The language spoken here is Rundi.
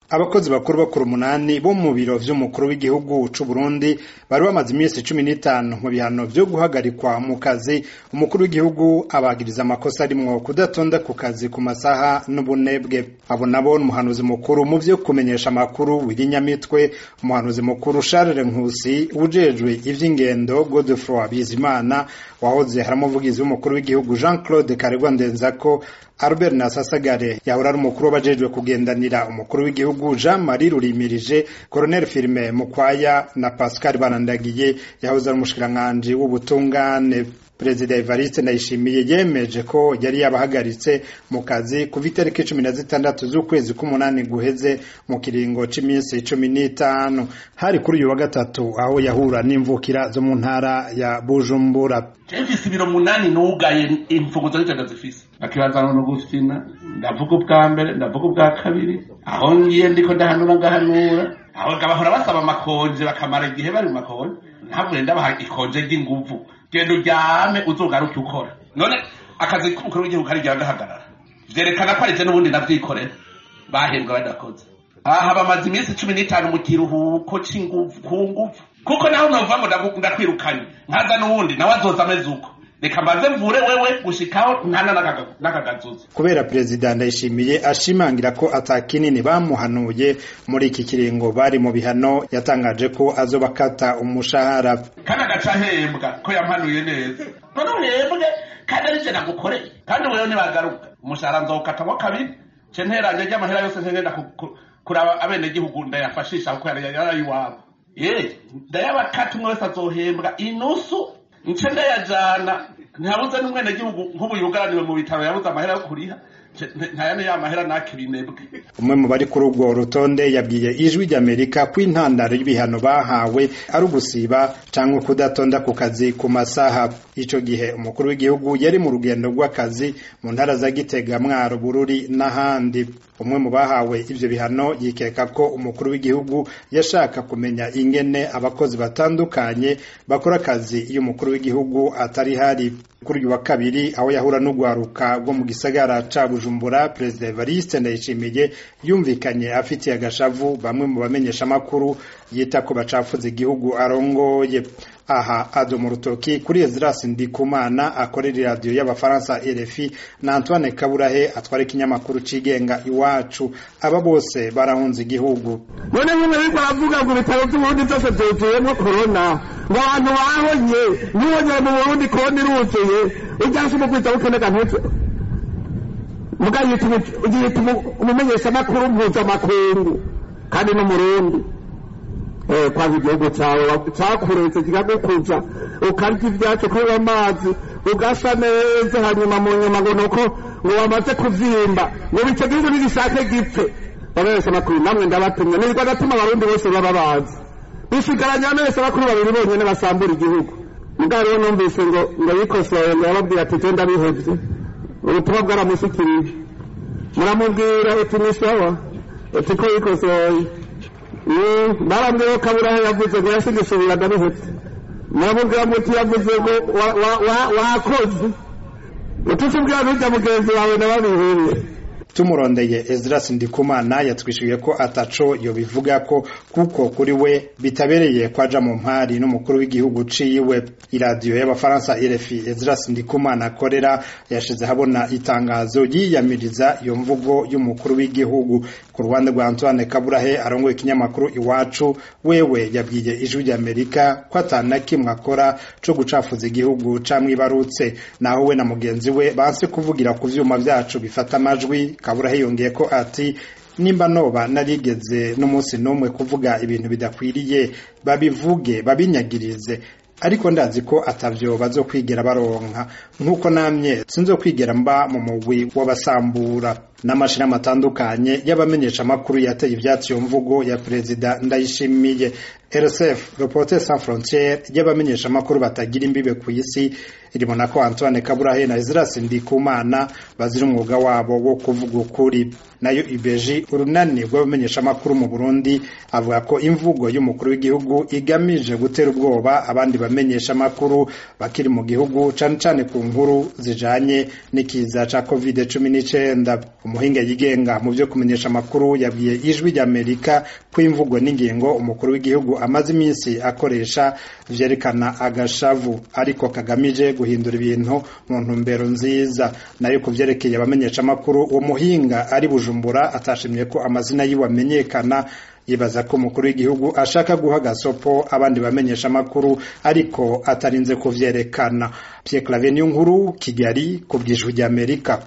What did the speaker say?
abakozi bakuru bakuru umunani bo mu biro vy'umukuru w'igihugu c'u Burundi bari bamaze imisi cumi n'itanu mu bihano vyo guhagarikwa mu kazi umukuru w'igihugu abagiriza amakosa arimwo kudatonda ku kazi ku masaha n'ubunebwe abo nabo n'umuhanuzi mukuru mu vyo kumenyesha amakuru w'irinyamitwe umuhanuzi mukuru Charles Nkusi ujejwe ivy'ingendo Godefroid Bizimana wahoze haramuvugizi w'umukuru w'igihugu Jean Claude Karegwa Ndenzako Albert Nasasagare yahora ari umukuru w'abajejwe kugendanira umukuru w'igihugu Jean Marie Rurimirije Colonel Firme Mukwaya na Pascal Barandagiye yahoze ari umushikiranganji w'ubutungane Perezida Evariste Ndayishimiye yemeje ko yari yabahagaritse mu kazi kuva itariki cumi na zitandatu z'ukwezi k'umunani guheze mu kiringo c'imisi cumi n'itanu hari kuri uyu wa gatatu aho yahura n'imvukira zo mu ntara ya Bujumbura mfise ibiro munani nugaye imfunguzo zitenda zifise akibazana no gufina ndavuga ubwa mbere ndavuga ubwa kabiri aho ngiye ndiko ndahanura ngahanura aho bahora basaba amakonje bakamara igihe bari mu makonje ntabwo ndabaha ikonje ry'inguvu genda uryame uzogaruke ukora none akazi k'umukuru w'igihugu karigira gahagarara vyerekana ko arije n'ubundi navyikorera bahembwa badakoze aha bamaze iminsi cumi n'itanu mu kiruhuko c'inguvu ku nguvu kuko naho nova ngo ndakwirukanye nkaza n'uwundi nawe azoza ameze uko reka mbaze mvure wewe gushikaho ntana n'akagazuza kubera perezida ndayishimiye ashimangira ko atakinini bamuhanuye muri iki kiringo bari mu bihano yatangaje ko azobakata umushahara kandi agaca ahembwa ko yampanuye neza none uhembwe kandi ari je nagukoreye kandi wewe nibagaruka umushahara nzawukatamwo kabiri ce nteranye ry'amahera yose ntengenda kuraba abenegihugu ndayafashisha kuko yari iwabo ye ndayabakata umwe wese azohembwa inusu nce ndayajana ntihabuze n'umwenegihugu nk'ubu yugaraniwe mu bitaro yabuze amahera yo kuriha ntayane ya mahera nake binebwe umwe mu bari kuri urwo rutonde yabwiye ijwi ry'amerika ko intandaro y'ibihano bahawe ari ugusiba cyangwa kudatonda ku kazi ku masaha ico gihe umukuru w'igihugu yari mu rugendo rw'akazi mu ntara za gitega mwaro bururi n'ahandi umwe mu bahawe ivyo bihano yikeka ko umukuru w'igihugu yashaka kumenya ingene abakozi batandukanye bakora akazi iyo umukuru w'igihugu atari hari kuri uyu wa kabiri aho yahura n'ugwaruka rwo mu gisagara ca Bujumbura Perezida Evariste Ndayishimiye yumvikanye afitiye agashavu bamwe mu bamenyesha amakuru yita ko bacafuza igihugu arongoye aha ado mu rutoki kuri Ezras Ndikumana akorera radio y'abafaransa RFI na Antoine Kaburahe atwara ikinyamakuru cigenga iwacu aba bose barahunze igihugu none nyine ariko aravuga ngo ibitaro by'uburundi byose byuzuyemo korona ngo abantu bahonye ntibongere mu burundi korona iruzuye ujya se umukwiza w'ukenega ntutse muga yita umumenyeshamakuru mpuzamakungu kandi n'umurundi kwanga igihugu cyawe cyakuretse kikagukuza ukarya ibyacu kunywa amazi ugasa neza hanyuma mu nyuma ngo nuko ngo wamaze kuvyimba ngo icyo gihugu nigishake gipfe babesha makuru namwe ndabatumye nirwa gatuma abarundi bose baba bazi bisigaranye abamesha bakuru babiri bonyene basambura igihugu mugabo rero numvise ngo ngo yikosoye ngo yababwira ati je ndabihevye ubutumwa bwaramushikirije muramubwira uti ni sawa uti ko yikosoye barambwiye ko kaburahe yavuze ngo yasigisubira ndabihetse muramubwira muti yavuze ngo wakoze utusubwira n'ujya mugenzi wawe nababihuye tumurondeye Ezras Ndikumana yatwishuye ko ataco yobivuga ko kuko kuri we bitabereye kwaja mu mpari n'umukuru w'igihugu ciwe iradiyo y'abafaransa RFI Ezras Ndikumana akorera yashize habona itangazo yiyamiriza iyo mvugo y'umukuru w'igihugu ku ruhande rwa Antoine Kaburahe arongoye ikinyamakuru iwacu wewe yabwiye ijwi ry'Amerika ko atana kimwe akora co gucafuza igihugu camwibarutse naho we na mugenzi we banse kuvugira ku vyuma vyacu bifata amajwi kabura hiyongeye ko ati nimba noba narigeze n'umunsi n'umwe kuvuga ibintu bidakwiriye babivuge babinyagirize ariko ndazi ko atavyo bazokwigera baronka nk'uko namye sinzokwigera mba mu mugwi w'abasambura n'amashirahamwe atandukanye y'abamenyesha amakuru yateye ivyatsi iyo mvugo ya perezida ndayishimiye RSF Reporters Sans Frontières y'abamenyesha amakuru batagira imbibe ku isi iribona ko Antoine Kaburahe na Ezras Ndikumana bazira umwuga wabo wo kuvuga ukuri nayo ibeji urunani rw'abamenyesha amakuru mu Burundi avuga ko imvugo y'umukuru w'igihugu igamije gutera ubwoba abandi bamenyesha amakuru bakiri mu gihugu cane cane ku nkuru zijanye n'ikiza ca COVID-19 umuhinga yigenga mu vyo kumenyesha amakuru yabwiye ijwi ry'Amerika ko imvugo n'ingingo umukuru w'igihugu amaze iminsi akoresha vyerekana agashavu ariko kagamije guhindura ibintu mu ntumbero nziza nayo ku vyerekeye abamenyesha amakuru uwo muhinga ari Bujumbura atashimye ko amazina yiwe amenyekana yibaza ko umukuru w'igihugu ashaka guha gasopo abandi bamenyesha amakuru ariko atarinze kuvyerekana Pierre Claver Nkuru Kigali ku bw'ijwi ry'Amerika